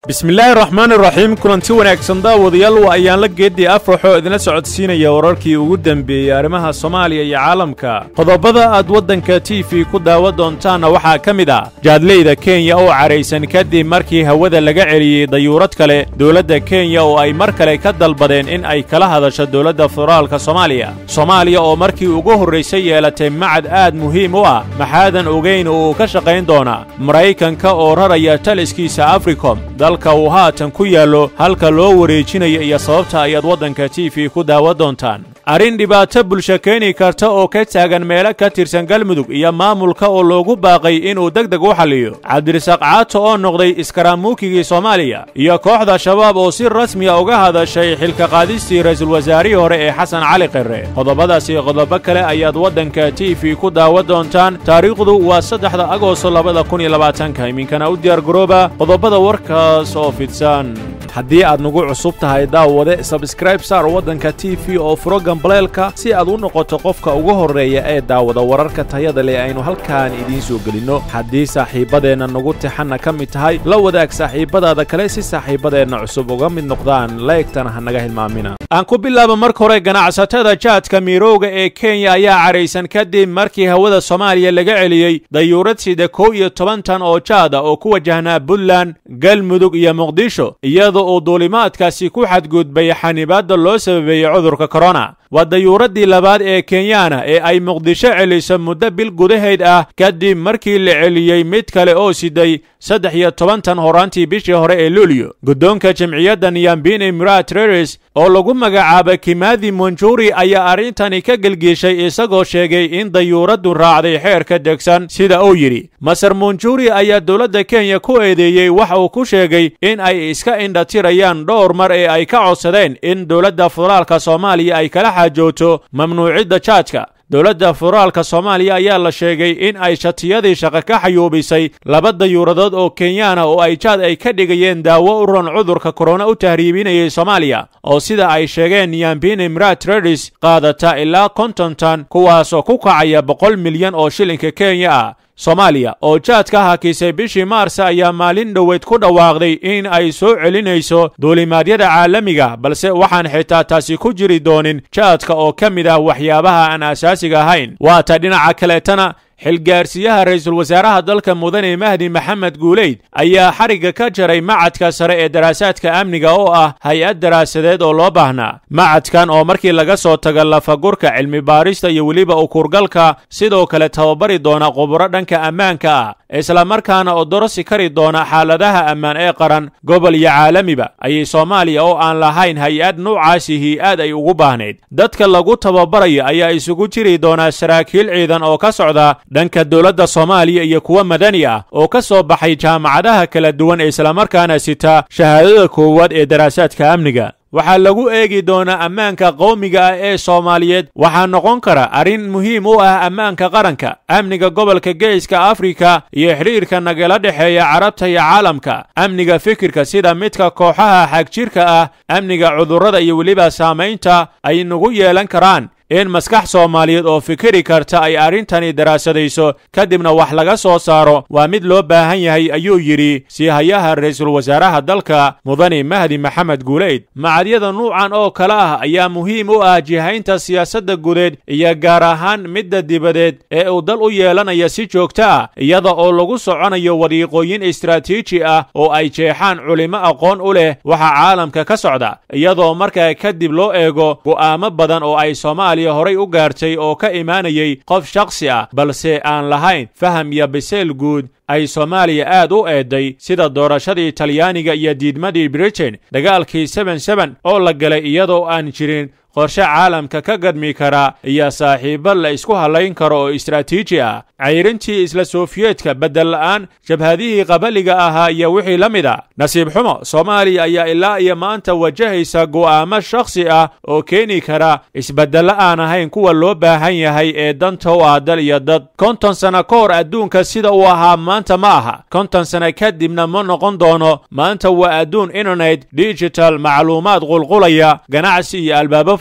bismillaahi raxmaani raxiim kulanti wanaagsan daawadayaal waa ayaan la geeddii afraxoo idinla socodsiinaya wararkii ugu dembeeyey arrimaha soomaaliya iyo caalamka qodobada aad waddanka t v ku daawa doontaanna waxaa ka mid ah jaadleyda kenya oo cadhaysan kadib markii hawada laga celiyey dayuurad kale dowladda kenya oo ay mar kale ka dalbadeen in ay kala hadasho dowladda federaalka soomaaliya soomaaliya oo markii ugu horraysay yeelatay macad aad muhiim u ah maxaadan ogayn oo uu ka shaqayn doonaa maraykanka oo raraya taliskiisa africom dalka uu haatan ku yaallo halka loo wareejinayo iyo sababta ayaad waddanka t v ku daawa doontaan arrin dhibaato bulsho keeni karta oo ka taagan meelo ka tirsan galmudug iyo maamulka oo loogu baaqay inuu deg deg u xalliyo cabdirasaaq caato oo noqday iskaraamuukigii soomaaliya iyo kooxda shabaab oo si rasmiya uga hadashay xilka qaadistii ra'iisul wasaarihii hore ee xasan cali qirre qodobadaas iyo qodobo kale ayaad waddanka t v ku daawa doontaan taariikhdu waa saddexda agoosto labada kun iyo labaatanka iminkana u diyaargarooba qodobada warkaas oo fidsan haddii aad nagu cusub tahay daawade sabskraib saar waddanka t v oo furo gambaleelka si aad u noqoto qofka ugu horreeya ee daawada wararka tayada leh aynu halkaan idiin soo gelinno haddii saaxiibbadeenna nagu tixanna ka mid tahay la wadaag saaxiibbadaada kale si saaxiibbadeenna cusub uga mid noqdaan laegtana ha naga hilmaamina aan ku bilaaba marka hore ganacsatada jaadka miirowga ee kenya ayaa cadhaysan kadib markii hawada soomaaliya laga celiyey dayuurad sida kow iyo toban tan oo jaada oo ku wajahnaa puntland galmudug iyo muqdisho iyada oo duulimaadkaasi ku xadgudbay xanibaadda loo sababeeyey cudurka korona waa dayuuraddii labaad ee kenyaana ee ay muqdisho celiso muddo bil gudaheed ah kadib markii la celiyey mid kale oo siday saddex iyo toban tan horaantii bishii hore ee luulyo guddoonka jamciyadda niyambini murat reres oo lagu magacaaba kimathi monjuri ayaa arrintani ka gelgiishay isagoo sheegay in dayuuraddu raacday xeerka degsan sida uu yidhi maser monjuri ayaa dowladda kenya ku eedeeyey waxa uu ku sheegay in ay iska indhatirayaan dhowr mar ee ay ka codsadeen in dowladda federaalka soomaaliya ay kala xaajooto mamnuucidda jaadka dowladda federaalka soomaaliya ayaa la sheegay in ay shatiyadii shaqo ka xayuubisay laba dayuuradood oo kenyaana oo ay jaad ay ka dhigayeen daawo u ran cudurka korona u tahriibinayay soomaaliya oo sida ay sheegeen niyambini mrat redis qaadata ilaa konton tan kuwaasoo ku kacaya boqol milyan oo shilinka kenya ah soomaaliya oo jaad ka hakisay bishii maarsa ayaa maalin dhoweyd ku dhawaaqday in ay soo celinayso duulimaadyada caalamiga balse waxaan xitaa taasi ku jiri doonin jaadka oo ka mid ah waxyaabaha aan asaasiga ahayn waata dhinaca kaleetana xilgaarsiyaha ra'iisul wasaaraha dalka mudane mahdi maxamed guuleyd ayaa xarigga ka jaray macadka sare ee daraasaadka amniga oo ah hay-ad daraasadeed oo loo baahnaa macadkan oo markii laga soo taga lafagurka cilmi baarista iyo weliba ukurgalka sidoo kale tababari doona quburo dhanka ammaanka ah islamarkaana odorosi kari doona xaaladaha ammaan ee qaran gobol iyo caalamiba ayay soomaaliya oo aan lahayn hay-ad nuucaasihii aad ay ugu baahnayd dadka lagu tababarayo ayaa isugu jiri doonaa saraakiil ciidan oo ka socda dhanka dowladda soomaaliya iyo kuwa madani ah oo ka soo baxay jaamacadaha kala duwan ee islamarkaana sita shahaadada koowaad ee daraasaadka amniga waxaa lagu eegi doonaa ammaanka qowmiga ah ee soomaaliyeed waxaa noqon kara arrin muhiim u ah ammaanka qaranka amniga gobolka geeska afrika iyo xidhiirka nagala dhexeeya carabta iyo caalamka amniga fikirka sida midka kooxaha xagjirka ah amniga cudurrada iyo weliba saamaynta ay nagu yeelan karaan in maskax soomaaliyeed oo fikiri karta ay arrintani daraasadayso kadibna wax laga soo saaro waa mid loo baahan yahay ayuu yidhi siihayaha ra'iisul wasaaraha dalka mudane mahdi maxamed guuleyd macadyada nuucan oo kale ah ayaa muhiim u ah jihaynta siyaasadda gudeed iyo gaar ahaan midda dibadeed ee uu dal u yeelanaya si joogto ah iyada oo lagu soconayo wadiiqooyin istaraatiiji ah oo ay jeexaan culimo aqoon u leh waxa caalamka ka socda iyadoo markaa kadib loo eego go'aamo badan oo ay soomaaliya horay u gaartay oo ka imaanayay qof shakhsi ah balse aan lahayn faham iyo biseyl guud ay soomaaliya aad u eeday sida doorashadii talyaaniga iyo diidmadii britain dagaalkii seben seben oo la galay iyadoo aan jirin qorshe caalamka ka gadmi kara iyo saaxiibo la isku hallayn karo oo istaraatiiji ah cayrintii isla sofiyeetka beddel la'aan jabhadihii qabaliga ahaa iyo wixii la mid a nasiib xumo soomaaliya ayaa ilaa iyo maanta wajahaysa go'aamo shakhsi ah oo keeni kara isbeddello aan ahayn kuwa loo baahan yahay ee danta u ah dal iyo dad konton sano ka hor adduunka sida uu ahaa maanta ma aha konton sano kadibna ma noqon doono maanta waa adduun internet digital macluumaad qulqulaya ganacsi iyo albaabo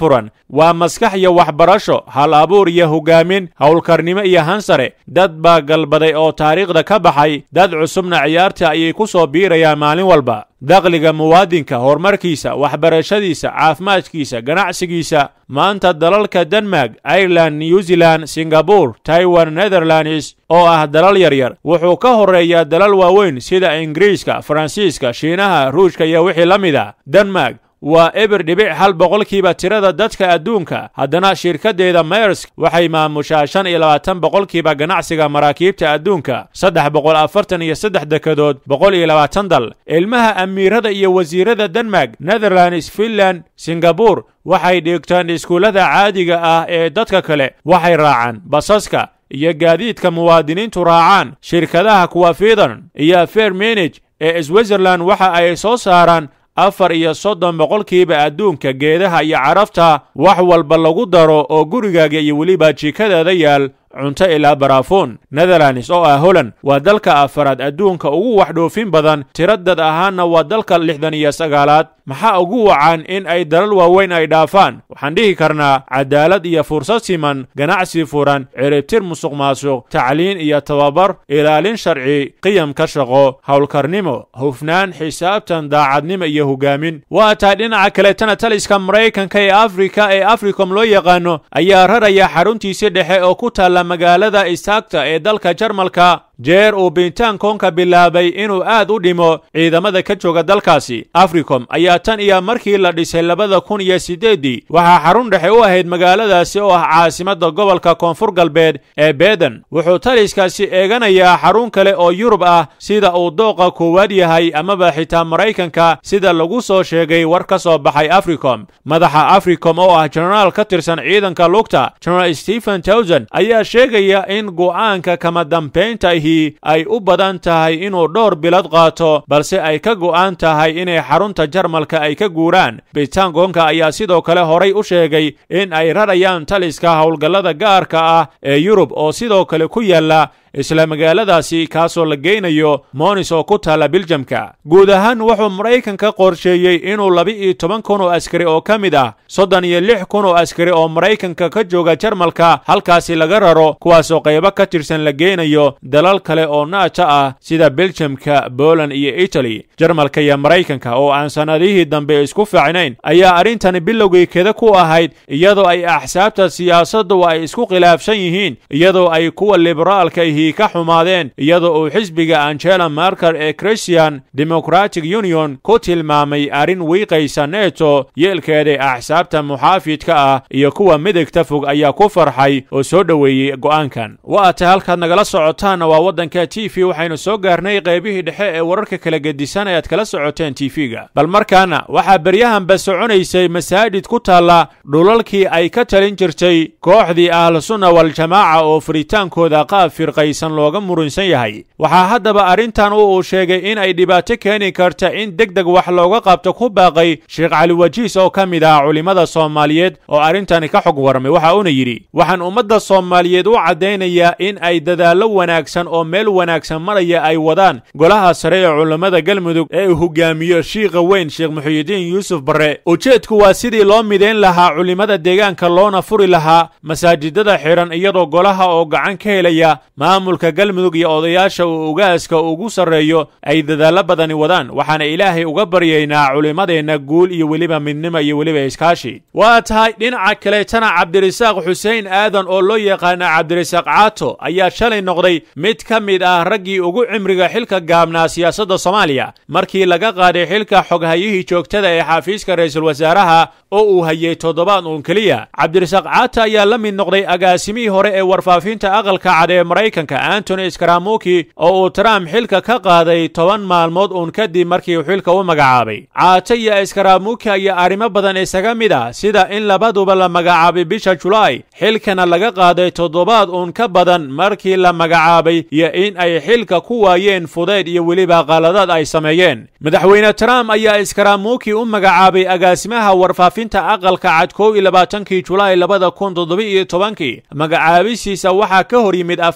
furan waa maskax iyo waxbarasho hal abuur iyo hogaamin howlkarnimo iyo hansare dad baa galbaday oo taariikhda ka baxay dad cusubna ciyaarta ayay ku soo biirayaan maalin walba dakhliga muwaadinka horumarkiisa waxbarashadiisa caafimaadkiisa ganacsigiisa maanta dalalka denmark ireland new zealand singabore taiwan netherlands oo ah dalal yaryar wuxuu ka horreeyaa dalal waaweyn sida ingiriiska faransiiska shiinaha ruushka iyo wixii la mid a denmark waa eber dhibic hal boqolkiiba tirada dadka adduunka haddana shirkaddeeda mayersk waxay maamushaa shan iyo labaatan boqolkiiba ganacsiga maraakiibta adduunka saddex boqol afartan iyo saddex dekedood boqol iyo labaatan dal ilmaha amiirada iyo wasiirada denmark netherlands finland singabore waxay dhigtaan iskuullada caadiga ah ee dadka kale waxay raacaan basaska iyo gaadiidka muwaadiniintu raacaan shirkadaha kuwafidan iyo fairmanage ee switzerland waxa ay soo saaraan afar iyo soddon boqolkiiba adduunka geedaha iyo carafta wax walba lagu daro oo gurigaaga iyo weliba jikadaada yaal cunto ilaa baraafuun netherlands oo ah holland waa dalka afaraad adduunka ugu wax dhoofin badan tiro dad ahaanna waa dalka lixdan iyo sagaalaad maxaa ugu wacan in ay dalal waaweyn ay dhaafaan waxaan dhihi karnaa cadaalad iyo fursad siman ganacsi furan ciribtir musuq maasuq tacliin iyo tababar ilaalin sharci qiyamka shaqo howlkarnimo hufnaan xisaabtan daacadnimo iyo hogaamin waa tahay dhinaca kaletana taliska maraykanka ee afrika ee africom loo yaqaano ayaa raraya xaruntiisi dhexe oo ku taalla magaalada istaagta ee dalka jarmalka jeer uu bintaankoonka bilaabay inuu aad u dhimo ciidamada ka jooga dalkaasi africom ayaa tan iyo markii la dhisay labada kun iyo siddeeddii waxaa xarun dhexe u ahayd magaaladaasi oo ah caasimadda gobolka koonfur galbeed ee beden wuxuu taliskaasi eeganayaa xarun kale oo yurub ah sida uu dooqa koowaad yahay amaba xitaa maraykanka sida lagu soo sheegay war ka soo baxay africom madaxa africom oo ah jenaraal ka tirsan ciidanka lugta jenaraal stephen towson ayaa sheegaya in go'aanka kama dambaynta ay u badan tahay inuu dhowr bilad qaato balse ay ka go'an tahay inay xarunta jarmalka ay ka guuraan bitaangoonka ayaa sidoo kale horay u sheegay in ay rarayaan taliska howlgallada gaarka ah ee yurub oo sidoo kale ku yaalla isla magaaladaasi kaasoo la geynayo monis oo ku taalla biljamka guud ahaan wuxuu maraykanka qorsheeyey inuu laba-iyo toban kun oo askari oo ka mid ah soddon iyo lix kun oo askari oo maraykanka ka jooga jarmalka halkaasi laga raro kuwaasoo qaybo ka tirsan la geynayo dalal kale oo naata ah sida biljamka boland iyo itali jarmalka iyo maraykanka oo aan sannadihii dambe isku fiicnayn ayaa arrintani bilowgii keda ku ahayd iyadoo ay axsaabta siyaasaddu ay isku khilaafsan yihiin iyadoo ay kuwa liberaalka ka xumaadeen iyadoo uu xisbiga angela marker ee christian democratic union ku tilmaamay arrin wiiqaysa neto yeelkeeda axsaabta muxaafidka ah iyo kuwa midigta fog ayaa ku farxay oo soo dhoweeyey go'aankan waa tay halkaad nagala socotaanna waa waddanka t v waxaynu soo gaarnay qaybihii dhexe ee wararka kala gedisan ee aad kala socoteen t v-ga bal markaana waxaa beryahanba soconaysay masaajid ku taalla dhulalkii ay ka talin jirtay kooxdii ahlusunna waljamaaca oo furitaankooda qaab firqay looga murunsan yahay waxaa haddaba arrintan u uu sheegay in ay dhibaato keeni karta in deg deg wax looga qabto ku baaqay sheekh cali wajiis oo ka mid ah culimmada soomaaliyeed oo arrintani ka xog warmay waxa uuna yidhi waxaan ummadda soomaaliyeed u caddaynayaa in ay dadaallo wanaagsan oo meel wanaagsan maraya ay wadaan golaha sare ee culammada galmudug ee uu hogaamiyo shiikha weyn sheekh muxuyidiin yuusuf barre ujeedku waa sidii loo midayn lahaa culimmada deegaanka loona furi lahaa masaajidada xidhan iyadoo golaha oo gacan ka helaya maamulka galmudug iyo odayaasha uu ugaaska ugu sarreeyo ay dadaallo badani wadaan waxaana ilaahay uga baryaynaa culimmadeenna guul iyo weliba midnimo iyo weliba iskaashi waa tahay dhinaca kaleetana cabdirasaaq xuseen aadan oo loo yaqaana cabdirasaaq caato ayaa shalay noqday mid ka mid ah raggii ugu cimriga xilka gaabnaa siyaasadda soomaaliya markii laga qaaday xilka xoghayihii joogtada ee xafiiska ra'iisul wasaaraha oo uu hayay toddobaad uun keliya cabdirasaaq caato ayaa la mid noqday agaasimihii hore ee warfaafinta aqalka cad ee maraykanka antony skaramuki oo uu trump xilka ka qaaday toban maalmood uun kadib markii uu xilka u magacaabay caato iyo skaramuki ayaa arrimo badan isaga mid ah sida in labaduba la magacaabay bisha julaay xilkana laga qaaday toddobaad uun ka badan markii la magacaabay iyo in ay xilka ku waayeen fudayd iyo weliba qaladaad ay sameeyeen madaxweyne trump ayaa skaramuki u magacaabay agaasimaha warfaafinta aqalka cad kow iyo labaatankii julaay labada kun toddoba iyo tobankii magacaabisiisa waxaa ka hor yimid afhayeenka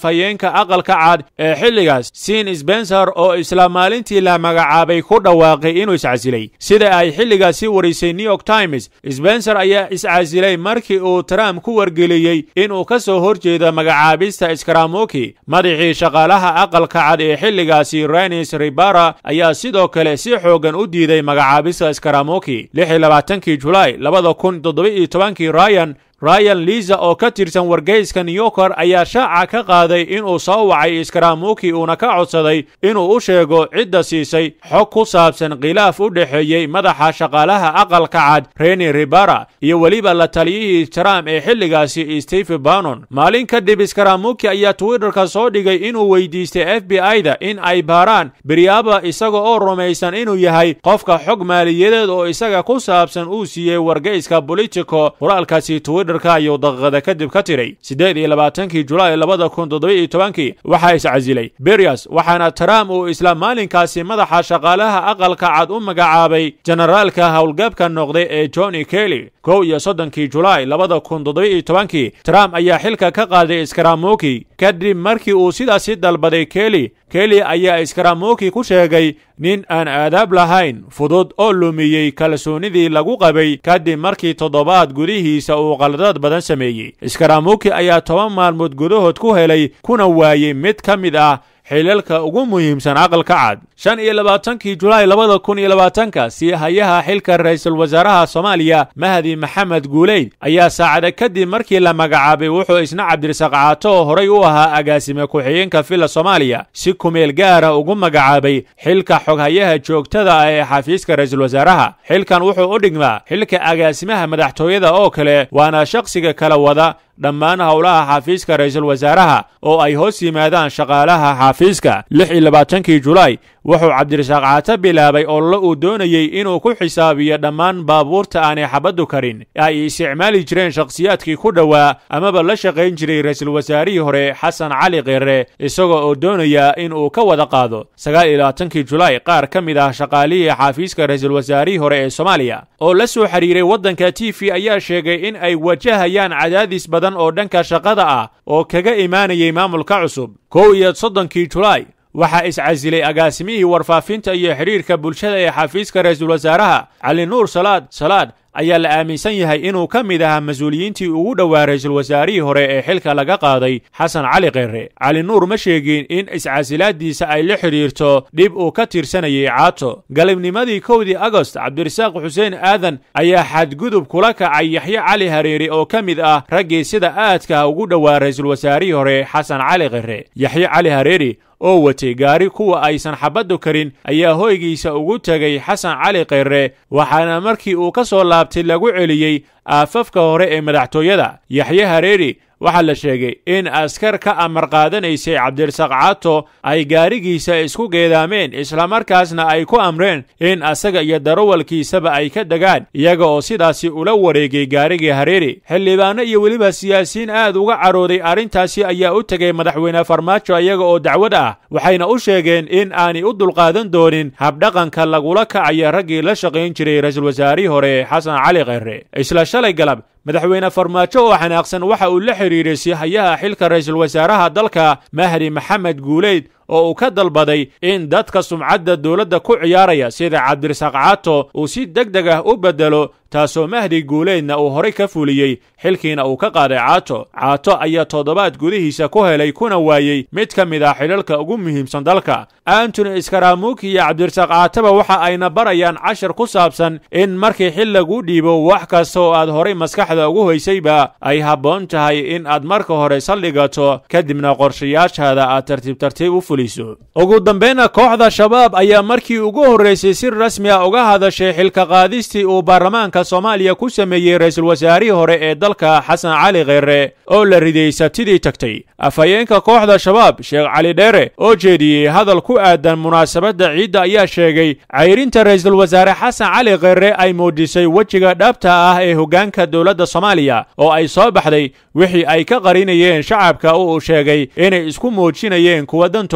afhayeenka aqalka cad ee xilligaas sin spencer oo isla maalintii la magacaabay ku dhawaaqay inuu iscasilay sida ay xilligaasi warisay new york times spencer ayaa iscasilay markii uu trump ku wargeliyey inuu ka soo horjeedo magacaabista iskaramuki madaxii shaqaalaha aqalka cad ee xilligaasi renis ribara ayaa sidoo kale si xoogan u diiday magacaabista iskaramuki kii julaay labada kun toddoba-iyo tobankii ryan ryan liza oo ka tirsan wargeyska new yorker ayaa shaaca ka qaaday inuu soo wacay iskaramuki uuna ka codsaday inuu u sheego cidda siisay xog ku saabsan khilaaf u dhexeeyey madaxa shaqaalaha aqalka cad reni ribara iyo weliba la taliyihii trump ee xilligaasi steve bannon maalin kadib iskaramuki ayaa twitterka soo dhigay inuu weydiistay f b i-da in ay baaraan beryaaba isaga oo rumaysan inuu yahay qofka xog maaliyadeed oo isaga ku saabsan uu siiyey wargeyska bolitico qoraalkaasi twitter ayuu daqiiqada kadib ka tiray siddeed iyo labaatankii julaay labada kun toddoba-iyo tobankii waxaa iscasilay berias waxaana trump uu isla maalinkaasi madaxa shaqaalaha aqalka cad u magacaabay generaalka howlgabka noqday ee johnny kelly kow iyo soddonkii julaay labada kun toddoba-iyo tobankii trump ayaa xilka ka qaaday iskaramuki kadib markii uu sidaasi dalbaday kelly kelly ayaa iskaramuki ku sheegay nin aan aadaab lahayn fudud oo lumiyey kalsoonidii lagu qabay kadib markii toddobaad gudihiisa uu qaladaad badan sameeyey iskaramuki ayaa toban maalmood gudahood ku helay kuna waayey mid ka mid ah xilalka ugu muhiimsan aqalka cad shan iyo labaatankii julaay labada kun iyo labaatanka sii hayaha xilka ra-iisul wasaaraha soomaaliya mahdi maxamed guuleyd ayaa saacada kadib markii la magacaabay wuxuu isna cabdirasaaq caato oo horay u ahaa agaasime ku-xigeenka villa soomaaliya si kumeel gaara ugu magacaabay xilka xoghayaha joogtada ah ee xafiiska ra-iisul wasaaraha xilkan wuxuu u dhigmaa xilka agaasimaha madaxtooyada oo kale waana shakhsiga kala wada dhammaan howlaha xafiiska ra-iisul wasaaraha oo ay hoos yimaadaan shaqaalaha xafiiska lix iyo labaatankii julaay wuxuu cabdirasaaq caato bilaabay olole uu doonayey inuu ku xisaabiyo dhammaan baabuurta aanay xabaddu karin ay isticmaali jireen shakhsiyaadkii ku dhowaa amaba la shaqayn jiray ra-iisul wasaarihii hore xasan cali kheere isagoo oo doonaya in uu ka wada qaado sagaal iyo labaatankii julaay qaar ka mid ah shaqaalihii xafiiska ra-iisul wasaarihii hore ee soomaaliya oo la soo xiriiray waddanka t v ayaa sheegay in ay wajahayaan cadaadis badan oo dhanka shaqada ah oo kaga imaanayay maamulka cusub kow iyo soddonkii julaay waxaa iscasilay agaasimihii warfaafinta iyo xidhiirka bulshada ee xafiiska ra-iisul wasaaraha cali nuur salaad salaad ayaa la aaminsan yahay inuu ka mid ahaa mas-uuliyiintii ugu dhowaa ra-iisul wasaarihii hore ee xilka laga qaaday xasan cali kheere cali nuur ma sheegin in iscasilaadiisa ay la xidhiirto dhib uu ka tirsanayay caato galibnimadii kowdii agost cabdirasaaq xuseen aadan ayaa xadgudub kula kacay yaxye cali hareeri oo ka mid ah raggii sida aadka ugu dhowaa ra-iisul wasaarihii hore xasan cali kheere yaxye cali hareeri oo watay gaari kuwa aysan xabaddu karin ayaa hoygiisa ugu tegay xasan cali kheere waxaana markii uu ka soo laabtay lagu celiyey aafafka hore ee madaxtooyada yaxye hareeri waxaa la sheegay in askar ka amar qaadanaysay cabdirasaaq caato ay gaarigiisa isku geedaameen islamarkaasna ay ku amreen in asaga iyo darawalkiisaba ay ka degaan iyaga oo sidaasi ula wareegay gaarigii hareeri xildhibaano iyo weliba siyaasiyiin aad uga carooday arrintaasi ayaa u tegay madaxweyne farmaajo iyaga oo dacwad ah waxayna u sheegeen in aanay u dulqaadan doonin habdhaqanka lagula kacaya raggii la shaqayn jiray ra-iisul wasaarihii hore xasan cali kheere isla shalay galab madaxweyne farmaajo oo xanaaqsan waxa uu la xidhiiray sihayaha xilka ra-iisul wasaaraha dalka mahdi maxamed guuleyd oo uu ka dalbaday in dadka sumcadda dowladda ku ciyaaraya sida cabdirasaaq caato uu si deg deg ah u beddelo taasoo mahdi guuleydna uu horay ka fuliyey xilkiina uu ka qaaday caato caato ayaa toddobaad gudihiisa ku helay kuna waayey mid ka mid ah xilalka ugu muhiimsan dalka antony iskaramuki iyo cabdirasaaq caataba waxa ayna barayaan cashar ku saabsan in markii xil lagu dhiibo wax kasta oo aad horay maskaxda ugu hoysayba ay habboon tahay in aad marka hore saldhigato kadibna qorshayaashaada aad tartiib tartiib u fuliso ugu dambayna kooxda shabaab ayaa markii ugu horraysay si rasmi a uga hadashay xilka qaadistii uu baarlamaanka soomaaliya ku sameeyey ra-iisul wasaarihii hore ee dalka xasan cali kheere oo la riday sabtidii tagtay afhayeenka kooxda shabaab sheekh cali dheere oo jeediyey hadal ku aadan munaasabadda ciidda ayaa sheegay cayrinta ra-iisul wasaare xasan cali kheere ay muujisay wejiga dhabta ah ee hoggaanka dowladda soomaaliya oo ay soo baxday wixii ay ka qarinayeen shacabka oo uu sheegay inay isku muujinayeen kuwa dantooda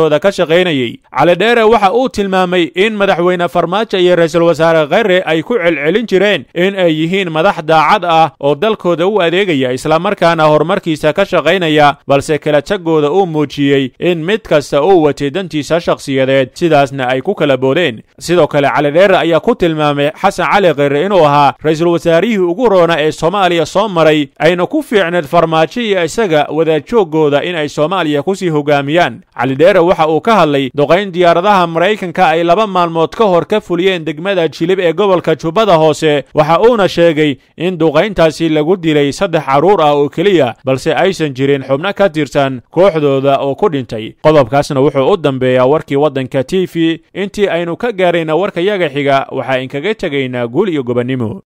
wanaagooda ka shaqaynayey cali dheere waxa uu tilmaamay in madaxweyne farmaajo iyo ra-iisul wasaare kheyre ay ku celcelin jireen in ay yihiin madax daacad ah oo dalkooda u adeegaya islamarkaana horumarkiisa ka shaqaynaya balse kala tagooda uu muujiyey in mid kasta uu watay dantiisa shakhsiyadeed sidaasna ay ku kala boodeen sidoo kale cali dheere ayaa ku tilmaamay xasan cali kheyre inuu ahaa ra-iisul wasaarihii ugu roona ee soomaaliya soo maray ayna ku fiicneed farmaajo iyo isaga wadaadjooggooda in ay soomaaliya kusii hogaamiyaan cali dheere waxa uu ka hadlay duqayn diyaaradaha maraykanka ay laba maalmood ka hor ka fuliyeen degmada jilib ee gobolka jubbada hoose waxa uuna sheegay in duqayntaasi lagu dilay saddex carruur ah oo keliya balse aysan jirin xubno ka tirsan kooxdooda oo ku dhintay qodobkaasna wuxuu u dambeeyaa warkii waddanka t v intii aynu ka gaarayna warkayaga xiga waxaa inkaga tegaynaa guul iyo gobonnimo